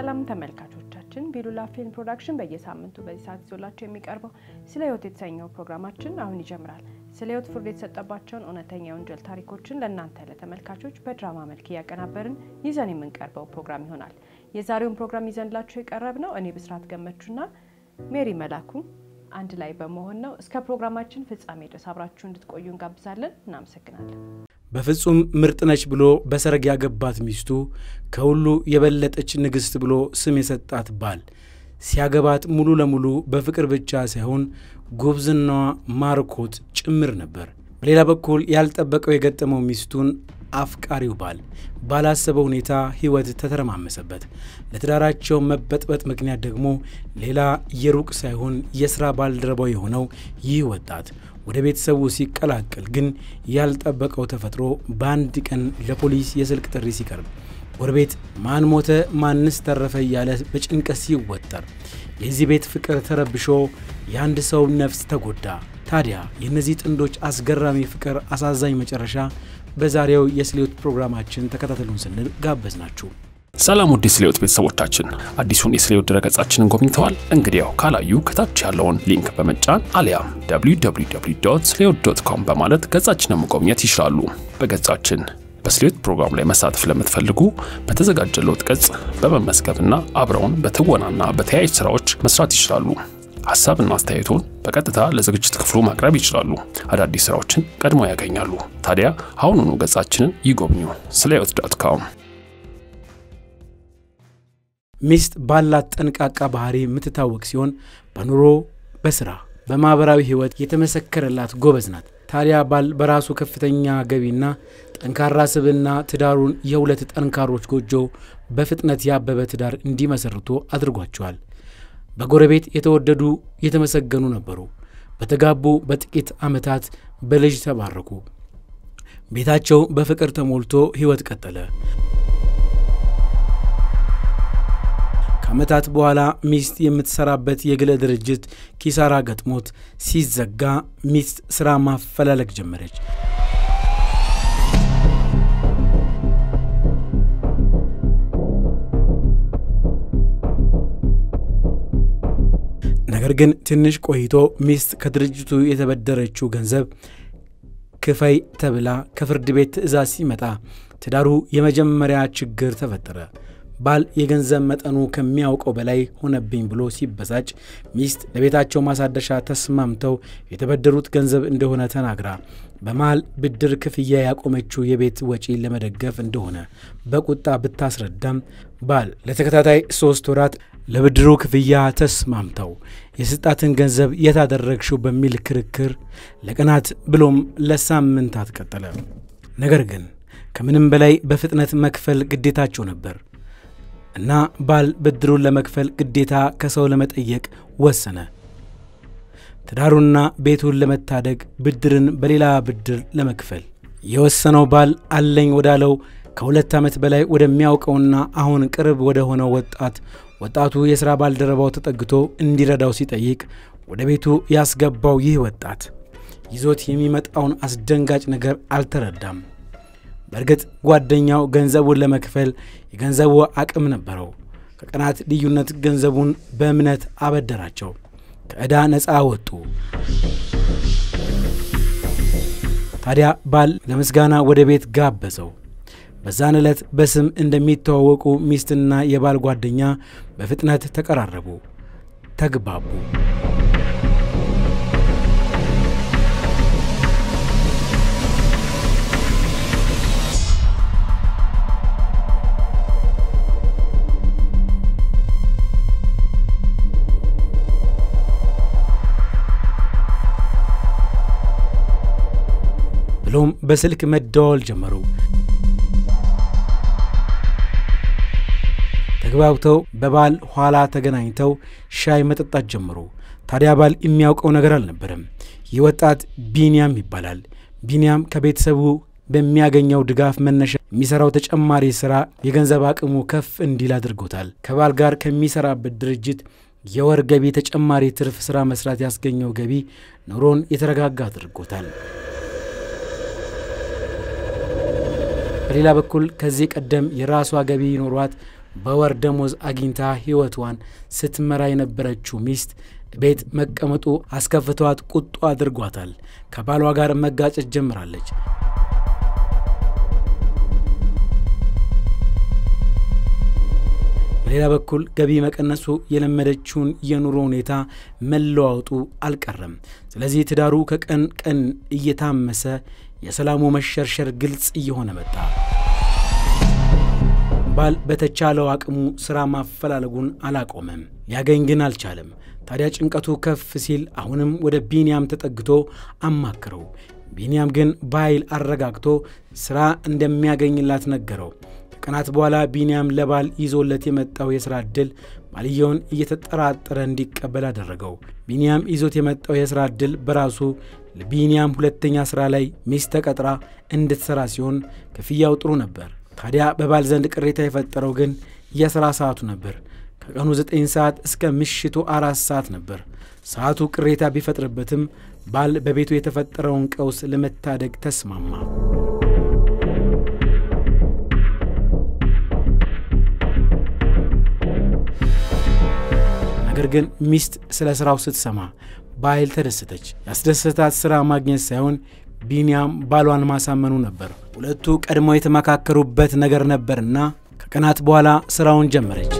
ሰላም ተመልካቾቻችን፣ ቢሉላ ፊልም ፕሮዳክሽን በየሳምንቱ በዚህ ሰዓት ይዞላቸው የሚቀርበው ስለ ሕይወት የተሰኘው ፕሮግራማችን አሁን ይጀምራል። ስለ ሕይወት ፍርድ የተሰጠባቸውን እውነተኛ የወንጀል ታሪኮችን ለእናንተ ለተመልካቾች በድራማ መልክ እያቀናበርን ይዘን የምንቀርበው ፕሮግራም ይሆናል። የዛሬውን ፕሮግራም ይዘንላችሁ የቀረብ ነው እኔ ብስራት ገመቹና ሜሪ መላኩ አንድ ላይ በመሆን ነው። እስከ ፕሮግራማችን ፍጻሜ ድረስ አብራችሁ እንድትቆዩ እንጋብዛለን። እናመሰግናለን። በፍጹም ምርጥ ነች ብሎ በሰርግ ያገባት ሚስቱ ከሁሉ የበለጠች ንግሥት ብሎ ስም የሰጣት ባል ሲያገባት ሙሉ ለሙሉ በፍቅር ብቻ ሳይሆን ጉብዝናዋ ማርኮት ጭምር ነበር። በሌላ በኩል ያልጠበቀው የገጠመው ሚስቱን አፍቃሪው ባል ባላሰበው ሁኔታ ሕይወት ተተረማመሰበት። ለትዳራቸው መበጥበጥ ምክንያት ደግሞ ሌላ የሩቅ ሳይሆን የሥራ ባልደረባው የሆነው ይህ ወጣት ወደ ቤተሰቡ ሲቀላቀል ግን ያልጠበቀው ተፈጥሮ በአንድ ቀን ለፖሊስ የስልክ ጥሪ ሲቀርብ ጎረቤት ማን ሞተ ማንስ ተረፈ እያለ በጭንቀት ሲወጠር የዚህ ቤት ፍቅር ተረብሾ የአንድ ሰው ነፍስ ተጎዳ። ታዲያ የእነዚህ ጥንዶች አስገራሚ ፍቅር አሳዛኝ መጨረሻ በዛሬው የስሌዎት ፕሮግራማችን ተከታተሉን ስንል ጋበዝ ናችሁ። ሰላም ውድ የስሌዎት ቤተሰቦቻችን፣ አዲሱን የስሌዎት ድረገጻችንን ጎብኝተዋል? እንግዲያው ካላዩ ከታች ያለውን ሊንክ በመጫን አሊያም www ስሌዎት ዶት ኮም በማለት ገጻችንን መጎብኘት ይችላሉ። በገጻችን በስሌዎት ፕሮግራም ላይ መሳተፍ ለምትፈልጉ በተዘጋጀለውት ገጽ በመመዝገብና አብረውን በትወናና በተያያዥ ስራዎች መስራት ይችላሉ። ሀሳብና አስተያየቶን በቀጥታ ለዝግጅት ክፍሉ ማቅረብ ይችላሉ። አዳዲስ ስራዎችን ቀድሞ ያገኛሉ። ታዲያ አሁኑኑ ገጻችንን ይጎብኙ። ስሌዎት ዶት ኮም ሚስት ባላት ጠንቃቃ ባህሪ የምትታወቅ ሲሆን በኑሮ፣ በስራ፣ በማኅበራዊ ሕይወት የተመሰከረላት ጎበዝ ናት። ታዲያ ባል በራሱ ከፍተኛ ገቢና ጠንካራ ስብዕና ትዳሩን የሁለት ጠንካሮች ጎጆ በፍጥነት ያበበ ትዳር እንዲመሰርቱ አድርጓቸዋል። በጎረቤት የተወደዱ የተመሰገኑ ነበሩ። በተጋቡ በጥቂት ዓመታት በልጅ ተባረኩ። ቤታቸው በፍቅር ተሞልቶ ሕይወት ቀጠለ። ከዓመታት በኋላ ሚስት የምትሰራበት የግል ድርጅት ኪሳራ ገጥሞት ሲዘጋ ሚስት ሥራ ማፈላለግ ጀመረች። ነገር ግን ትንሽ ቆይቶ ሚስት ከድርጅቱ የተበደረችው ገንዘብ ክፈይ ተብላ ከፍርድ ቤት ትዕዛዝ ሲመጣ ትዳሩ የመጀመሪያ ችግር ተፈጠረ። ባል የገንዘብ መጠኑ ከሚያውቀው በላይ ሆነብኝ ብሎ ሲበሳጭ ሚስት ለቤታቸው ማሳደሻ ተስማምተው የተበደሩት ገንዘብ እንደሆነ ተናግራ በመሃል ብድር ክፍያ ያቆመችው የቤት ወጪ ለመደገፍ እንደሆነ በቁጣ ብታስረዳም ባል ለተከታታይ ሶስት ወራት ለብድሩ ክፍያ ተስማምተው የስጣትን ገንዘብ የታደረግሽው በሚል ክርክር ለቀናት ብሎም ለሳምንታት ቀጠለ። ነገር ግን ከምንም በላይ በፍጥነት መክፈል ግዴታቸው ነበር እና ባል ብድሩን ለመክፈል ግዴታ ከሰው ለመጠየቅ ወሰነ። ትዳሩና ቤቱን ለመታደግ ብድርን በሌላ ብድር ለመክፈል የወሰነው ባል አለኝ ወዳለው ከሁለት ዓመት በላይ ወደሚያውቀውና አሁን ቅርብ ወደ ሆነው ወጣት ወጣቱ የሥራ ባልደረባው ተጠግቶ እንዲረዳው ሲጠይቅ ወደ ቤቱ ያስገባው ይህ ወጣት ይዞት የሚመጣውን አስደንጋጭ ነገር አልተረዳም። በእርግጥ ጓደኛው ገንዘቡን ለመክፈል የገንዘቡ አቅም ነበረው። ከቀናት ልዩነት ገንዘቡን በእምነት አበደራቸው። ከዕዳ ነፃ ወጡ። ታዲያ ባል ለምስጋና ወደ ቤት ጋበዘው። በዛን ዕለት በስም እንደሚተዋወቁ ሚስትና የባል ጓደኛ በፍጥነት ተቀራረቡ፣ ተግባቡ። ብሎም በስልክ መደዋወል ጀመሩ። ተግባብተው በባል ኋላ ተገናኝተው ሻይ መጠጣት ጀመሩ። ታዲያ ባል የሚያውቀው ነገር አልነበረም። ይህ ወጣት ቢንያም ይባላል። ቢንያም ከቤተሰቡ በሚያገኘው ድጋፍ መነሻ የሚሰራው ተጨማሪ ስራ የገንዘብ አቅሙ ከፍ እንዲል አድርጎታል። ከባል ጋር ከሚሰራበት ድርጅት የወር ገቢ ተጨማሪ ትርፍ ስራ መስራት ያስገኘው ገቢ ኑሮን የተረጋጋ አድርጎታል። በሌላ በኩል ከዚህ ቀደም የራሷ ገቢ ኖሯት በወር ደሞዝ አግኝታ ሕይወቷን ስትመራ የነበረችው ሚስት ቤት መቀመጡ አስከፍተዋት ቁጡ አድርጓታል። ከባሏ ጋር መጋጨት ጀምራለች። በሌላ በኩል ገቢ መቀነሱ የለመደችውን የኑሮ ሁኔታ መለዋወጡ አልቀረም። ስለዚህ ትዳሩ ከቀን ቀን እየታመሰ የሰላሙ መሸርሸር ግልጽ እየሆነ መጣ። ባል በተቻለው አቅሙ ሥራ ማፈላለጉን አላቆመም፣ ሊያገኝ ግን አልቻለም። ታዲያ ጭንቀቱ ከፍ ሲል አሁንም ወደ ቢንያም ተጠግቶ አማክረው። ቢንያም ግን በኃይል አረጋግቶ ሥራ እንደሚያገኝላት ነገረው። ከቀናት በኋላ ቢንያም ለባል ይዞለት የመጣው የሥራ ዕድል ባልየውን እየተጠራጠረ እንዲቀበል አደረገው። ቢንያም ይዞት የመጣው የሥራ ዕድል በራሱ ለቢንያም ሁለተኛ ሥራ ላይ ሚስት ተቀጥራ እንድትሠራ ሲሆን ክፍያው ጥሩ ነበር። ታዲያ በባል ዘንድ ቅሬታ የፈጠረው ግን የሥራ ሰዓቱ ነበር። ከቀኑ 9 ሰዓት እስከ ምሽቱ አራት ሰዓት ነበር። ሰዓቱ ቅሬታ ቢፈጥርበትም ባል በቤቱ የተፈጠረውን ቀውስ ለመታደግ ተስማማ። ነገር ግን ሚስት ስለ ሥራው ስትሰማ በኃይል ተደሰተች። ያስደሰታት ሥራ ማግኘት ሳይሆን ቢንያም ባሏን ማሳመኑ ነበር። ሁለቱ ቀድሞ የተመካከሩበት ነገር ነበርና ከቀናት በኋላ ሥራውን ጀመረች።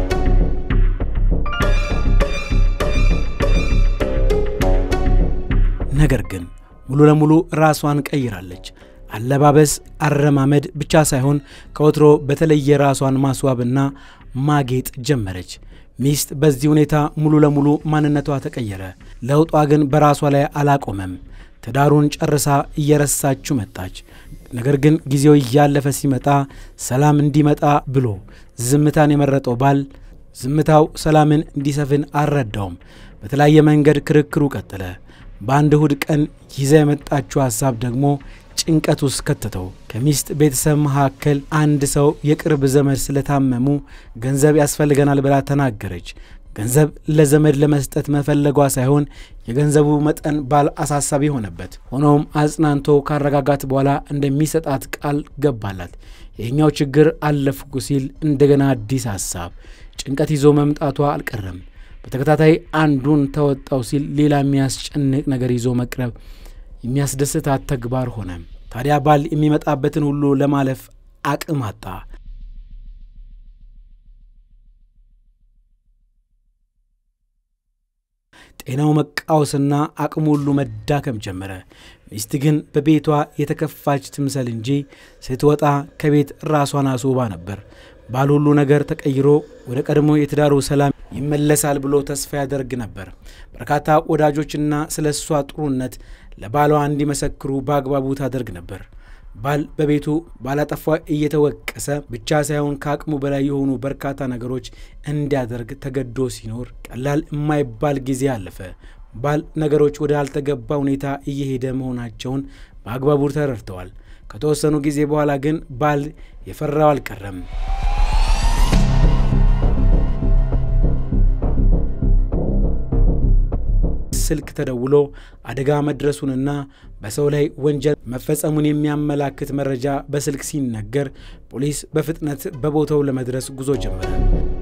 ነገር ግን ሙሉ ለሙሉ ራሷን ቀይራለች። አለባበስ፣ አረማመድ ብቻ ሳይሆን ከወትሮ በተለየ ራሷን ማስዋብና ማጌጥ ጀመረች። ሚስት በዚህ ሁኔታ ሙሉ ለሙሉ ማንነቷ ተቀየረ። ለውጧ ግን በራሷ ላይ አላቆመም። ትዳሩን ጨርሳ እየረሳችው መጣች። ነገር ግን ጊዜው እያለፈ ሲመጣ ሰላም እንዲመጣ ብሎ ዝምታን የመረጠው ባል ዝምታው ሰላምን እንዲሰፍን አልረዳውም። በተለያየ መንገድ ክርክሩ ቀጠለ። በአንድ እሁድ ቀን ይዛ የመጣችው ሐሳብ ደግሞ ጭንቀት ውስጥ ከተተው። ከሚስት ቤተሰብ መካከል አንድ ሰው የቅርብ ዘመድ ስለታመሙ ገንዘብ ያስፈልገናል ብላ ተናገረች። ገንዘብ ለዘመድ ለመስጠት መፈለጓ ሳይሆን የገንዘቡ መጠን ባል አሳሳቢ ሆነበት። ሆኖም አጽናንቶ ካረጋጋት በኋላ እንደሚሰጣት ቃል ገባላት። ይህኛው ችግር አለፍኩ ሲል እንደገና አዲስ ሐሳብ ጭንቀት ይዞ መምጣቷ አልቀረም። በተከታታይ አንዱን ተወጣው ሲል ሌላ የሚያስጨንቅ ነገር ይዞ መቅረብ የሚያስደስታት ተግባር ሆነ። ታዲያ ባል የሚመጣበትን ሁሉ ለማለፍ አቅም አጣ። ጤናው መቃወስና አቅሙ ሁሉ መዳከም ጀመረ። ሚስት ግን በቤቷ የተከፋች ትምሰል እንጂ ስትወጣ ከቤት ራሷን አስውባ ነበር። ባል ሁሉ ነገር ተቀይሮ ወደ ቀድሞ የትዳሩ ሰላም ይመለሳል ብሎ ተስፋ ያደርግ ነበር። በርካታ ወዳጆችና ስለ እሷ ጥሩነት ለባሏ እንዲመሰክሩ በአግባቡ ታደርግ ነበር። ባል በቤቱ ባላጠፋ እየተወቀሰ ብቻ ሳይሆን ከአቅሙ በላይ የሆኑ በርካታ ነገሮች እንዲያደርግ ተገዶ ሲኖር ቀላል የማይባል ጊዜ አለፈ። ባል ነገሮች ወደ አልተገባ ሁኔታ እየሄደ መሆናቸውን በአግባቡ ተረድተዋል። ከተወሰኑ ጊዜ በኋላ ግን ባል የፈራው አልቀረም። ስልክ ተደውሎ አደጋ መድረሱንና በሰው ላይ ወንጀል መፈጸሙን የሚያመላክት መረጃ በስልክ ሲነገር ፖሊስ በፍጥነት በቦታው ለመድረስ ጉዞ ጀመረ።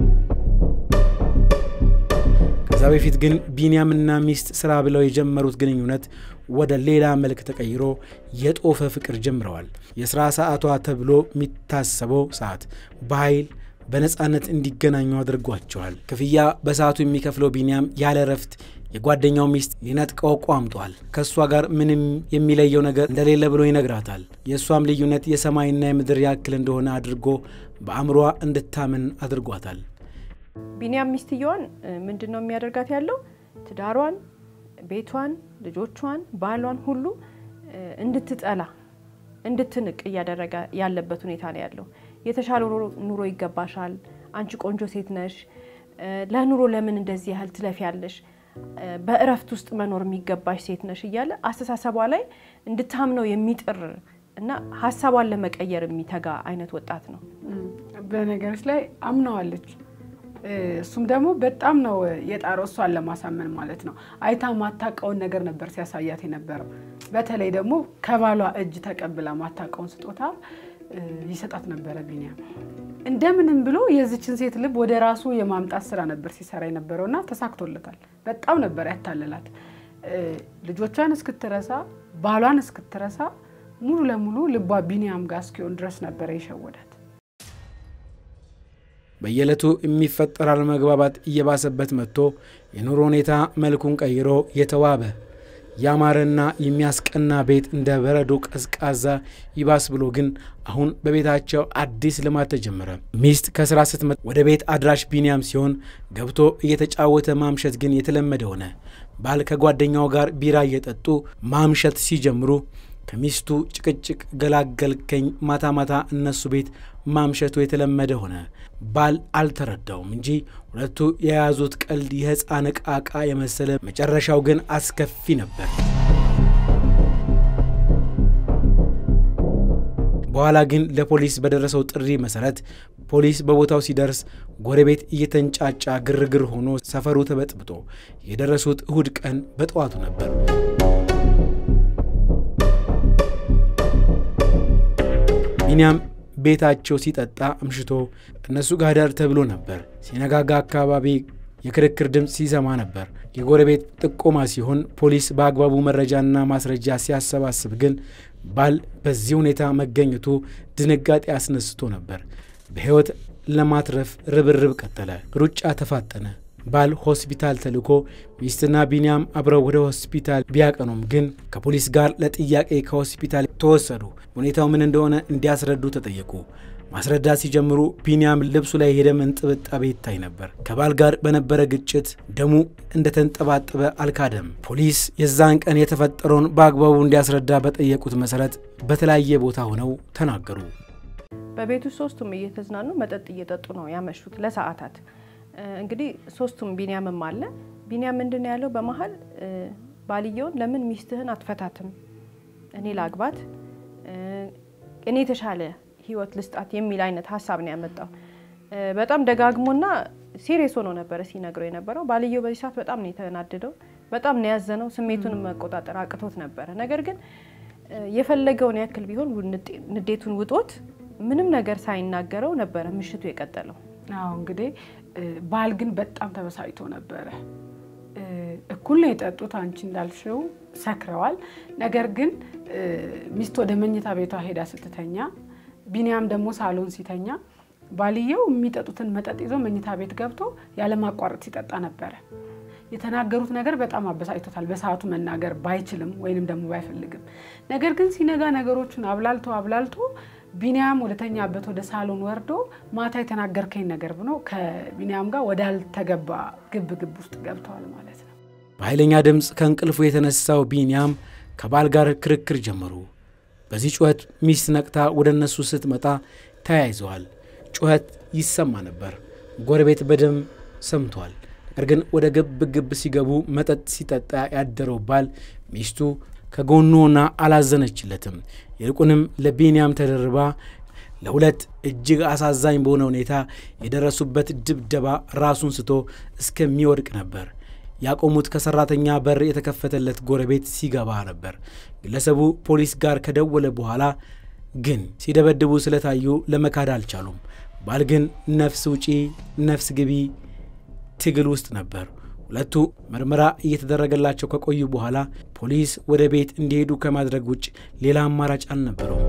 ከዛ በፊት ግን ቢንያምና ሚስት ስራ ብለው የጀመሩት ግንኙነት ወደ ሌላ መልክ ተቀይሮ የጦፈ ፍቅር ጀምረዋል። የሥራ ሰዓቷ ተብሎ የሚታሰበው ሰዓት በኃይል በነፃነት እንዲገናኙ አድርጓቸዋል። ክፍያ በሰዓቱ የሚከፍለው ቢንያም ያለ እረፍት የጓደኛው ሚስት ሊነጥቀው ቋምጧል። ከእሷ ጋር ምንም የሚለየው ነገር እንደሌለ ብሎ ይነግራታል። የእሷም ልዩነት የሰማይና የምድር ያክል እንደሆነ አድርጎ በአእምሯ እንድታምን አድርጓታል። ቢንያም ሚስትየዋን ምንድን ነው የሚያደርጋት ያለው ትዳሯን፣ ቤቷን፣ ልጆቿን፣ ባሏን ሁሉ እንድትጠላ እንድትንቅ እያደረገ ያለበት ሁኔታ ነው ያለው። የተሻለ ኑሮ ይገባሻል፣ አንቺ ቆንጆ ሴት ነሽ፣ ለኑሮ ለምን እንደዚህ ያህል ትለፊያለሽ በእረፍት ውስጥ መኖር የሚገባሽ ሴት ነሽ እያለ አስተሳሰቧ ላይ እንድታምነው የሚጥር እና ሀሳቧን ለመቀየር የሚተጋ አይነት ወጣት ነው። በነገሮች ላይ አምነዋለች። እሱም ደግሞ በጣም ነው የጣረው እሷን ለማሳመን ማለት ነው። አይታ ማታውቀውን ነገር ነበር ሲያሳያት የነበረው። በተለይ ደግሞ ከባሏ እጅ ተቀብላ ማታውቀውን ስጦታ ይሰጣት ነበረ ቢንያም። እንደምንም ብሎ የዚችን ሴት ልብ ወደ ራሱ የማምጣት ስራ ነበር ሲሰራ የነበረውና ተሳክቶለታል። በጣም ነበር ያታለላት። ልጆቿን እስክትረሳ ባሏን እስክትረሳ ሙሉ ለሙሉ ልቧ ቢኒያም ጋር እስኪሆን ድረስ ነበረ የሸወዳት። በየዕለቱ የሚፈጠር አለመግባባት እየባሰበት መጥቶ የኑሮ ሁኔታ መልኩን ቀይሮ የተዋበ ያማረና የሚያስቀና ቤት እንደ በረዶ ቀዝቃዛ ይባስ ብሎ ግን አሁን በቤታቸው አዲስ ልማት ተጀመረ። ሚስት ከስራ ስትመጣ ወደ ቤት አድራሽ ቢኒያም ሲሆን ገብቶ እየተጫወተ ማምሸት ግን የተለመደ ሆነ። ባል ከጓደኛው ጋር ቢራ እየጠጡ ማምሸት ሲጀምሩ ከሚስቱ ጭቅጭቅ ገላገልከኝ፣ ማታ ማታ እነሱ ቤት ማምሸቱ የተለመደ ሆነ። ባል አልተረዳውም እንጂ ሁለቱ የያዙት ቀልድ የሕፃን ዕቃ ዕቃ የመሰለ መጨረሻው ግን አስከፊ ነበር። በኋላ ግን ለፖሊስ በደረሰው ጥሪ መሰረት ፖሊስ በቦታው ሲደርስ ጎረቤት እየተንጫጫ ግርግር ሆኖ ሰፈሩ ተበጥብጦ የደረሱት እሁድ ቀን በጠዋቱ ነበር። ቢኒያም ቤታቸው ሲጠጣ አምሽቶ እነሱ ጋር ዳር ተብሎ ነበር። ሲነጋጋ አካባቢ የክርክር ድምፅ ሲሰማ ነበር። የጎረቤት ጥቆማ ሲሆን ፖሊስ በአግባቡ መረጃና ማስረጃ ሲያሰባስብ ግን ባል በዚህ ሁኔታ መገኘቱ ድንጋጤ አስነስቶ ነበር። በሕይወት ለማትረፍ ርብርብ ቀጠለ። ሩጫ ተፋጠነ። ባል ሆስፒታል ተልኮ ሚስትና ቢንያም አብረው ወደ ሆስፒታል ቢያቀኑም ግን ከፖሊስ ጋር ለጥያቄ ከሆስፒታል ተወሰዱ። ሁኔታው ምን እንደሆነ እንዲያስረዱ ተጠየቁ። ማስረዳት ሲጀምሩ ቢንያም ልብሱ ላይ የደም እንጥብጣቤ ይታይ ነበር። ከባል ጋር በነበረ ግጭት ደሙ እንደተንጠባጠበ አልካደም። ፖሊስ የዛን ቀን የተፈጠረውን በአግባቡ እንዲያስረዳ በጠየቁት መሰረት በተለያየ ቦታ ሆነው ተናገሩ። በቤቱ ሶስቱም እየተዝናኑ መጠጥ እየጠጡ ነው ያመሹት ለሰዓታት። እንግዲህ ሶስቱም ቢንያምም አለ። ቢንያም ምንድን ነው ያለው? በመሀል ባልየውን ለምን ሚስትህን አትፈታትም? እኔ ላግባት፣ እኔ የተሻለ ህይወት ልስጣት የሚል አይነት ሀሳብ ነው ያመጣው። በጣም ደጋግሞና ሲሪየስ ሆኖ ነበረ ሲነግረው የነበረው። ባልየው በዚህ ሰዓት በጣም ነው የተናደደው፣ በጣም ነው ያዘነው። ስሜቱን መቆጣጠር አቅቶት ነበረ። ነገር ግን የፈለገውን ያክል ቢሆን ንዴቱን ውጦት ምንም ነገር ሳይናገረው ነበረ ምሽቱ የቀጠለው። አዎ እንግዲህ ባል ግን በጣም ተበሳጭቶ ነበረ። እኩል ነው የጠጡት፣ አንቺ እንዳልሽው ሰክረዋል። ነገር ግን ሚስት ወደ መኝታ ቤቷ ሄዳ ስትተኛ፣ ቢንያም ደግሞ ሳሎን ሲተኛ ባልየው የሚጠጡትን መጠጥ ይዞ መኝታ ቤት ገብቶ ያለማቋረጥ ሲጠጣ ነበረ። የተናገሩት ነገር በጣም አበሳጭቶታል። በሰዓቱ መናገር ባይችልም ወይንም ደግሞ ባይፈልግም፣ ነገር ግን ሲነጋ ነገሮቹን አብላልቶ አብላልቶ ቢንያም ወደተኛበት ወደ ሳሎን ወርዶ ማታ የተናገርከኝ ነገር ብሎ ከቢንያም ጋር ወዳልተገባ ግብ ግብ ውስጥ ገብተዋል ማለት ነው። በኃይለኛ ድምፅ ከእንቅልፉ የተነሳው ቢንያም ከባል ጋር ክርክር ጀመሩ። በዚህ ጩኸት ሚስት ነቅታ ወደ እነሱ ስትመጣ ተያይዘዋል። ጩኸት ይሰማ ነበር። ጎረቤት በደም ሰምቷል። ነገር ግን ወደ ግብ ግብ ሲገቡ መጠጥ ሲጠጣ ያደረው ባል ሚስቱ ከጎኑ ሆና አላዘነችለትም። ይልቁንም ለቢንያም ተደርባ ለሁለት እጅግ አሳዛኝ በሆነ ሁኔታ የደረሱበት ድብደባ ራሱን ስቶ እስከሚወድቅ ነበር። ያቆሙት ከሰራተኛ በር የተከፈተለት ጎረቤት ሲገባ ነበር። ግለሰቡ ፖሊስ ጋር ከደወለ በኋላ ግን ሲደበድቡ ስለታዩ ለመካድ አልቻሉም። ባል ግን ነፍስ ውጪ ነፍስ ግቢ ትግል ውስጥ ነበር። ሁለቱ ምርመራ እየተደረገላቸው ከቆዩ በኋላ ፖሊስ ወደ ቤት እንዲሄዱ ከማድረግ ውጭ ሌላ አማራጭ አልነበረውም።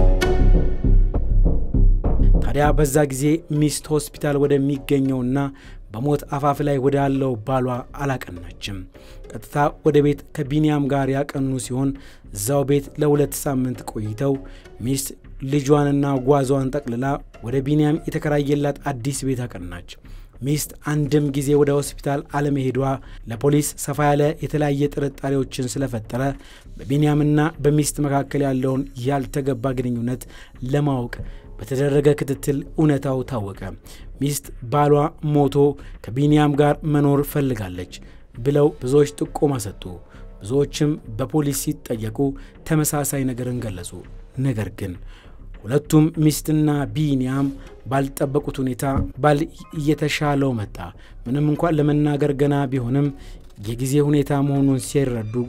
ታዲያ በዛ ጊዜ ሚስት ሆስፒታል ወደሚገኘውና በሞት አፋፍ ላይ ወዳለው ባሏ አላቀናችም። ቀጥታ ወደ ቤት ከቢንያም ጋር ያቀኑ ሲሆን እዛው ቤት ለሁለት ሳምንት ቆይተው ሚስት ልጇንና ጓዟን ጠቅልላ ወደ ቢንያም የተከራየላት አዲስ ቤት አቀናች። ሚስት አንድም ጊዜ ወደ ሆስፒታል አለመሄዷ ለፖሊስ ሰፋ ያለ የተለያየ ጥርጣሬዎችን ስለፈጠረ በቢንያምና በሚስት መካከል ያለውን ያልተገባ ግንኙነት ለማወቅ በተደረገ ክትትል እውነታው ታወቀ። ሚስት ባሏ ሞቶ ከቢንያም ጋር መኖር ፈልጋለች ብለው ብዙዎች ጥቆማ ሰጡ። ብዙዎችም በፖሊስ ሲጠየቁ ተመሳሳይ ነገርን ገለጹ። ነገር ግን ሁለቱም ሚስትና ቢንያም ባልጠበቁት ሁኔታ ባል እየተሻለው መጣ። ምንም እንኳን ለመናገር ገና ቢሆንም የጊዜ ሁኔታ መሆኑን ሲረዱ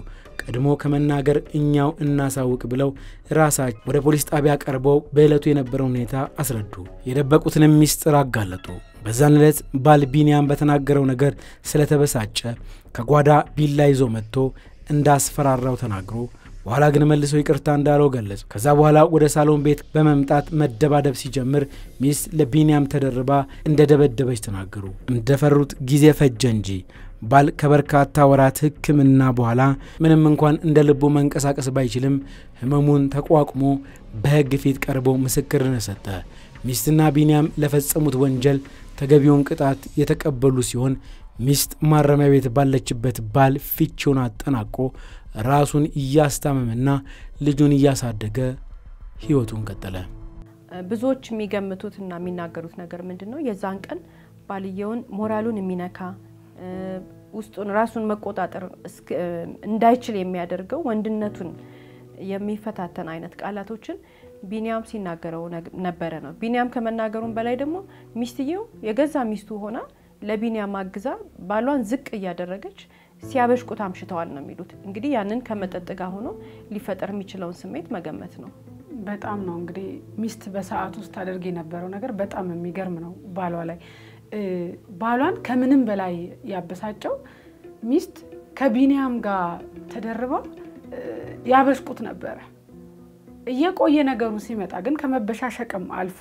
ቀድሞ ከመናገር እኛው እናሳውቅ ብለው ራሳቸው ወደ ፖሊስ ጣቢያ ቀርበው በዕለቱ የነበረውን ሁኔታ አስረዱ። የደበቁትንም ሚስጥር አጋለጡ። በዛን ዕለት ባል ቢንያም በተናገረው ነገር ስለተበሳጨ ከጓዳ ቢላ ይዞ መጥቶ እንዳስፈራራው ተናግሮ በኋላ ግን መልሶ ይቅርታ እንዳለው ገለጹ። ከዛ በኋላ ወደ ሳሎን ቤት በመምጣት መደባደብ ሲጀምር ሚስት ለቢንያም ተደርባ እንደደበደበች ተናገሩ። እንደፈሩት ጊዜ ፈጀ እንጂ ባል ከበርካታ ወራት ሕክምና በኋላ ምንም እንኳን እንደ ልቡ መንቀሳቀስ ባይችልም ህመሙን ተቋቁሞ በሕግ ፊት ቀርቦ ምስክርነት ሰጠ። ሚስትና ቢንያም ለፈጸሙት ወንጀል ተገቢውን ቅጣት የተቀበሉ ሲሆን ሚስት ማረሚያ ቤት ባለችበት ባል ፍቺውን አጠናቆ ራሱን እያስታመመና ልጁን እያሳደገ ህይወቱን ቀጠለ። ብዙዎች የሚገምቱትና የሚናገሩት ነገር ምንድን ነው? የዛን ቀን ባልየውን ሞራሉን የሚነካ ውስጡን ራሱን መቆጣጠር እንዳይችል የሚያደርገው ወንድነቱን የሚፈታተን አይነት ቃላቶችን ቢንያም ሲናገረው ነበረ ነው። ቢንያም ከመናገሩም በላይ ደግሞ ሚስትየው የገዛ ሚስቱ ሆና ለቢንያም አግዛ ባሏን ዝቅ እያደረገች ሲያበሽቁት አምሽተዋል ነው የሚሉት። እንግዲህ ያንን ከመጠጥ ጋር ሆኖ ሊፈጠር የሚችለውን ስሜት መገመት ነው። በጣም ነው እንግዲህ ሚስት በሰዓት ውስጥ ታደርግ የነበረው ነገር በጣም የሚገርም ነው። ባሏ ላይ ባሏን ከምንም በላይ ያበሳጨው ሚስት ከቢንያም ጋር ተደርባ ያበሽቁት ነበረ። እየቆየ ነገሩ ሲመጣ ግን ከመበሻሸቅም አልፎ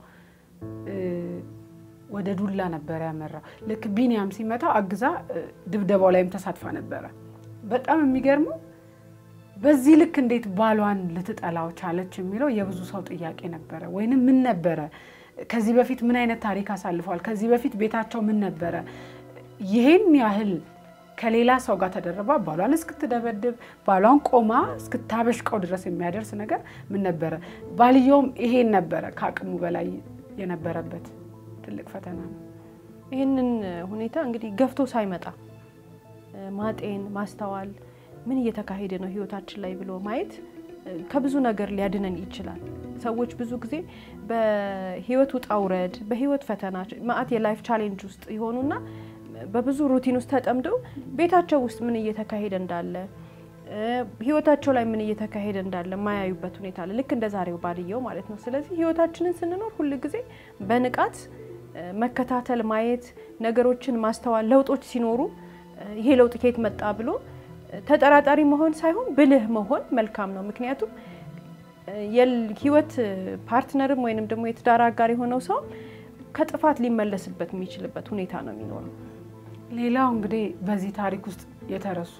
ወደ ዱላ ነበረ ያመራው። ልክ ቢንያም ሲመታ አግዛ ድብደባው ላይም ተሳትፋ ነበረ። በጣም የሚገርመው በዚህ ልክ እንዴት ባሏን ልትጠላው ቻለች የሚለው የብዙ ሰው ጥያቄ ነበረ። ወይንም ምን ነበረ ከዚህ በፊት ምን አይነት ታሪክ አሳልፈዋል? ከዚህ በፊት ቤታቸው ምን ነበረ? ይህን ያህል ከሌላ ሰው ጋር ተደርባ ባሏን እስክትደበድብ ባሏን ቆማ እስክታበሽቀው ድረስ የሚያደርስ ነገር ምን ነበረ? ባልየውም ይሄን ነበረ ከአቅሙ በላይ የነበረበት ትልቅ ፈተና ነው። ይህንን ሁኔታ እንግዲህ ገፍቶ ሳይመጣ ማጤን፣ ማስተዋል ምን እየተካሄደ ነው ህይወታችን ላይ ብሎ ማየት ከብዙ ነገር ሊያድነን ይችላል። ሰዎች ብዙ ጊዜ በህይወት ውጣ ውረድ፣ በህይወት ፈተና ማአት የላይፍ ቻሌንጅ ውስጥ የሆኑና በብዙ ሩቲን ውስጥ ተጠምደው ቤታቸው ውስጥ ምን እየተካሄደ እንዳለ ህይወታቸው ላይ ምን እየተካሄደ እንዳለ የማያዩበት ሁኔታ አለ። ልክ እንደ ዛሬው ባልየው ማለት ነው። ስለዚህ ህይወታችንን ስንኖር ሁል ጊዜ በንቃት መከታተል፣ ማየት፣ ነገሮችን ማስተዋል፣ ለውጦች ሲኖሩ ይሄ ለውጥ ከየት መጣ ብሎ ተጠራጣሪ መሆን ሳይሆን ብልህ መሆን መልካም ነው። ምክንያቱም የህይወት ፓርትነርም ወይንም ደግሞ የትዳር አጋር የሆነው ሰው ከጥፋት ሊመለስበት የሚችልበት ሁኔታ ነው የሚኖረው። ሌላው እንግዲህ በዚህ ታሪክ ውስጥ የተረሱ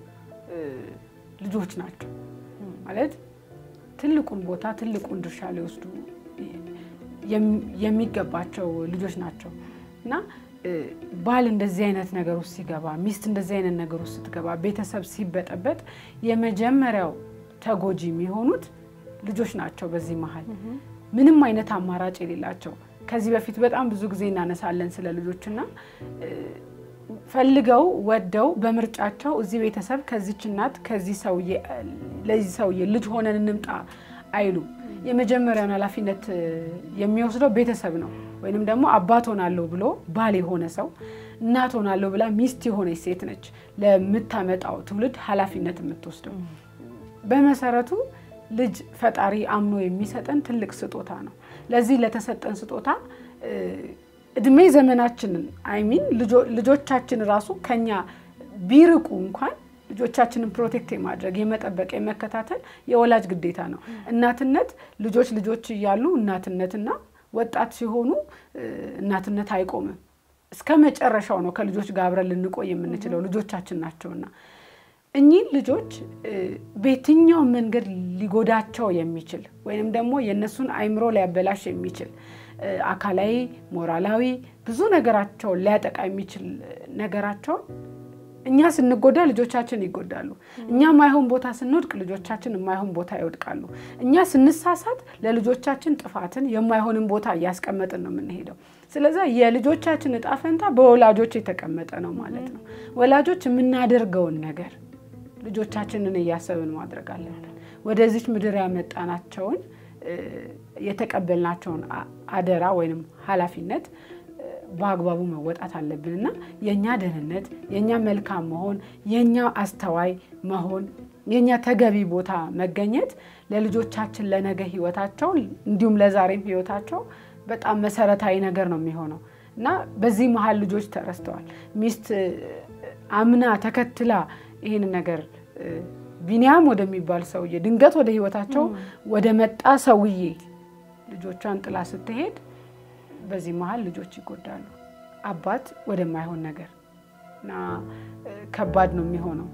ልጆች ናቸው ማለት ትልቁን ቦታ ትልቁን ድርሻ ሊወስዱ የሚገባቸው ልጆች ናቸው እና ባል እንደዚህ አይነት ነገር ውስጥ ሲገባ፣ ሚስት እንደዚህ አይነት ነገር ውስጥ ስትገባ፣ ቤተሰብ ሲበጠበጥ የመጀመሪያው ተጎጂ የሚሆኑት ልጆች ናቸው። በዚህ መሀል ምንም አይነት አማራጭ የሌላቸው ከዚህ በፊት በጣም ብዙ ጊዜ እናነሳለን ስለ ልጆችና ፈልገው ወደው በምርጫቸው እዚህ ቤተሰብ ከዚች እናት ከዚህ ሰውዬ ለዚህ ሰውዬ ልጅ ሆነን እንምጣ አይሉም። የመጀመሪያውን ኃላፊነት የሚወስደው ቤተሰብ ነው። ወይንም ደግሞ አባት ሆናለሁ ብሎ ባል የሆነ ሰው እናት ሆናለሁ ብላ ሚስት የሆነች ሴት ነች ለምታመጣው ትውልድ ኃላፊነት የምትወስደው። በመሰረቱ ልጅ ፈጣሪ አምኖ የሚሰጠን ትልቅ ስጦታ ነው። ለዚህ ለተሰጠን ስጦታ እድሜ ዘመናችንን አይሚን ልጆቻችን ራሱ ከኛ ቢርቁ እንኳን ልጆቻችንን ፕሮቴክት የማድረግ የመጠበቅ፣ የመከታተል የወላጅ ግዴታ ነው። እናትነት ልጆች ልጆች እያሉ እናትነትና ወጣት ሲሆኑ እናትነት አይቆምም። እስከ መጨረሻው ነው ከልጆች ጋር አብረን ልንቆይ የምንችለው ልጆቻችን ናቸውና እኚህ ልጆች በየትኛው መንገድ ሊጎዳቸው የሚችል ወይንም ደግሞ የእነሱን አይምሮ ሊያበላሽ የሚችል አካላዊ፣ ሞራላዊ ብዙ ነገራቸውን ሊያጠቃ የሚችል ነገራቸውን እኛ ስንጎዳ ልጆቻችን ይጎዳሉ። እኛ የማይሆን ቦታ ስንወድቅ ልጆቻችን የማይሆን ቦታ ይወድቃሉ። እኛ ስንሳሳት ለልጆቻችን ጥፋትን የማይሆንን ቦታ እያስቀመጥን ነው የምንሄደው። ስለዚህ የልጆቻችን እጣ ፈንታ በወላጆች የተቀመጠ ነው ማለት ነው። ወላጆች የምናደርገውን ነገር ልጆቻችንን እያሰብን ማድረግ አለብን። ወደዚች ምድር ያመጣናቸውን የተቀበልናቸውን አደራ ወይም ኃላፊነት በአግባቡ መወጣት አለብን እና የእኛ ደህንነት፣ የእኛ መልካም መሆን፣ የእኛ አስተዋይ መሆን የእኛ ተገቢ ቦታ መገኘት ለልጆቻችን ለነገ ህይወታቸው እንዲሁም ለዛሬም ህይወታቸው በጣም መሰረታዊ ነገር ነው የሚሆነው እና በዚህ መሀል ልጆች ተረስተዋል። ሚስት አምና ተከትላ ይህን ነገር ቢኒያም ወደሚባል ሰውዬ ድንገት ወደ ህይወታቸው ወደ መጣ ሰውዬ ልጆቿን ጥላ ስትሄድ በዚህ መሀል ልጆች ይጎዳሉ። አባት ወደማይሆን ነገር እና ከባድ ነው የሚሆነው።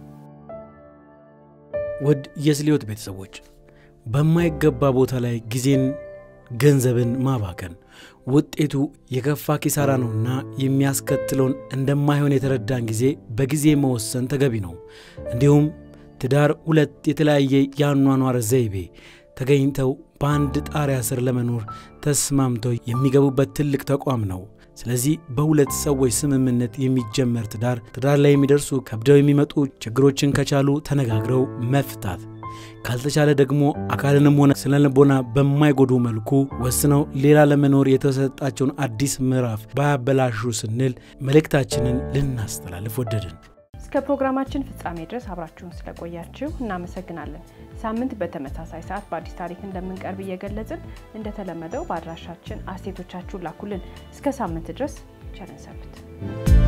ውድ የስልዮት ቤተሰቦች በማይገባ ቦታ ላይ ጊዜን፣ ገንዘብን ማባከን ውጤቱ የከፋ ኪሳራ ነውና የሚያስከትለውን እንደማይሆን የተረዳን ጊዜ በጊዜ መወሰን ተገቢ ነው። እንዲሁም ትዳር ሁለት የተለያየ የአኗኗር ዘይቤ ተገኝተው በአንድ ጣሪያ ስር ለመኖር ተስማምተው የሚገቡበት ትልቅ ተቋም ነው። ስለዚህ በሁለት ሰዎች ስምምነት የሚጀመር ትዳር ትዳር ላይ የሚደርሱ ከብደው የሚመጡ ችግሮችን ከቻሉ ተነጋግረው መፍታት ካልተቻለ ደግሞ አካልንም ሆነ ስነ ልቦና በማይጎዱ መልኩ ወስነው ሌላ ለመኖር የተሰጣቸውን አዲስ ምዕራፍ ባያበላሹ ስንል መልእክታችንን ልናስተላልፍ ወደድን። እስከ ፕሮግራማችን ፍጻሜ ድረስ አብራችሁን ስለቆያችሁ እናመሰግናለን። ሳምንት በተመሳሳይ ሰዓት በአዲስ ታሪክ እንደምንቀርብ እየገለጽን እንደተለመደው በአድራሻችን አስተያየቶቻችሁን ላኩልን። እስከ ሳምንት ድረስ ቸር እንሰንብት።